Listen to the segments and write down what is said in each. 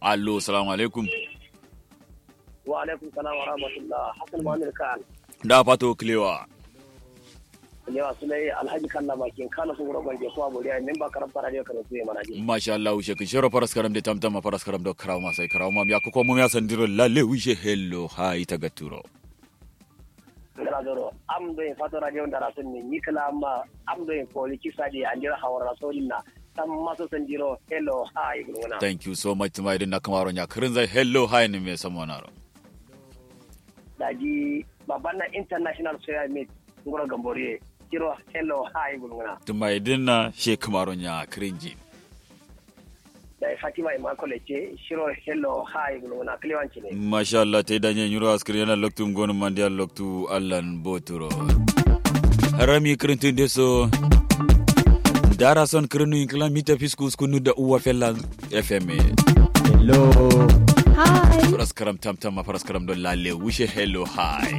allo salamu alaikum wa alaikum salam wa rahmatullah hasan muhammad kan da fato kilewa yawa sulai alhaji kalla makin kana sun roban je kuma buriya min ba karam para ne kana suye mana je masha Allah ushe kin shoro faras karam de tamtama faras karam do kraw ma sai kraw ma ya ko mo ya sandiro lalle wishe hello ha ita gaturo ngara doro am do en fato radio ndara sun ni nikla amma am do en poli kisadi andira hawara rasulina tam maso sandiro hello hi guruna thank you so much mai dinna kamaro nya kirin zai hello hi ne me samonaro daji babanna international soya meet ngoro gamboriye kiro hello hi guruna tumai dinna she kamaro nya kirinji da fatima imakole ce shiro hello hi guruna kliwanci ne masha Allah te danye nyuro askri yana loktu ngonu mandia loktu allan boturo harami kirintin deso dara son kirinu inkla mita fiskus kunu da uwa fella fm Hello. Hi. faras karam tam tam ma faras karam don lalle wishe hello hi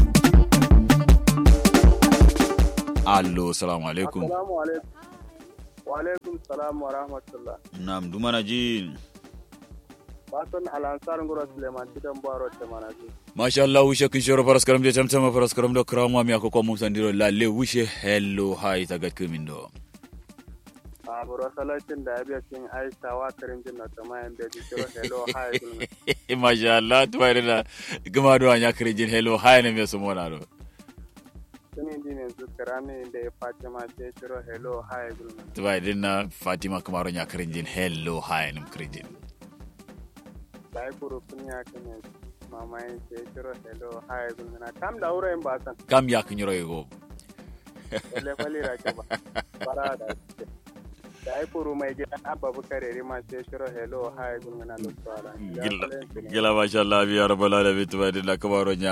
allo salamu alaikum Assalamu alaikum. Wa alaikum salam wa rahmatullah. nam dumana jin Basan alansar ngoro Suleiman Tidan Baro ta manaji. masha Allah wishe kin shoro faras karam de tam tam ma faras karam do krama mi akoko mum sandiro lalle wishe hello hi tagat kumindo A buro salatin da abiya cin Aisha wa karin jinna ta mayan da ji kiro hello hi gulmi. masha Allah tuwaire na gama do anya kirijin hello hi ne me sumona do Sini di ne su karami da ya Fatima ce kiro hello hi gulmi. tuwaire na Fatima kamaro nya kirijin hello hi ne kirijin Da ya kuro kun ya kane mamayin ce kiro hello hi gulmi na kam da wurin ba san. kam ya kinyoro yego Wale kwali ra ke ba. Bara da ce. Da ya kuro mai gidan abba bukare rima ce kiro hello hi gulmi na lokacin. gila gila masha Allah biya rabbal alamin tuwaire na kamaro nya